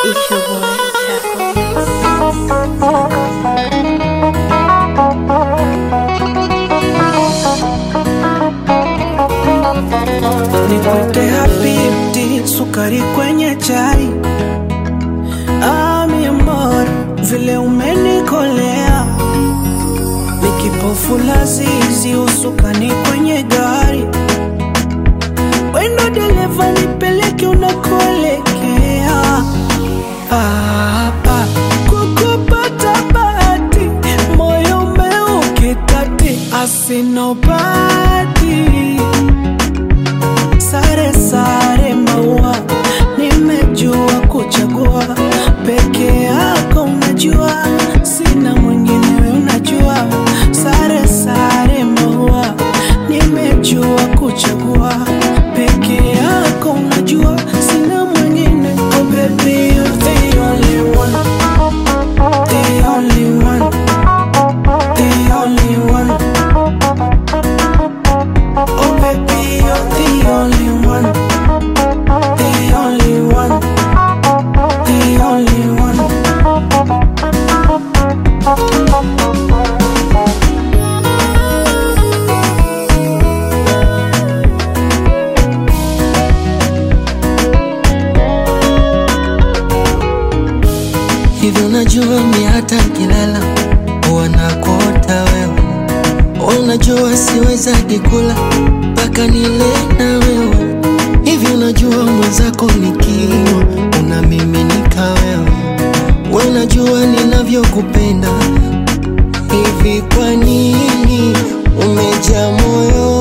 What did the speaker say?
It's your boy, Chaco. Nikwete habibti, sukari kwenye chai. Ah, mi amor, vile umenikolea, nikipofu lazizi, usukani kwenye gari. Wendo dereva, nipeleke unakoelekea. Hapa kukupata bahati, moyo umeukitati, asinobati sare sare maua nimejua kuchagua peke yako unajua sina mwingine we unajua sare sare maua nimejua kuchagua peke yako unajua sina mwingine oh baby you're the only one the only one the only one Oh baby, you're the only one, the only one, the only one. Hivi unajua mi hata nkilala huwa nakuota wewe, unajua siwezagi kula mpaka nile na wewe. Hivi unajua mwenzako nikiwa unamiminika wewe, we unajua ninavyokupenda. Hivi kwa nini umejaa moyo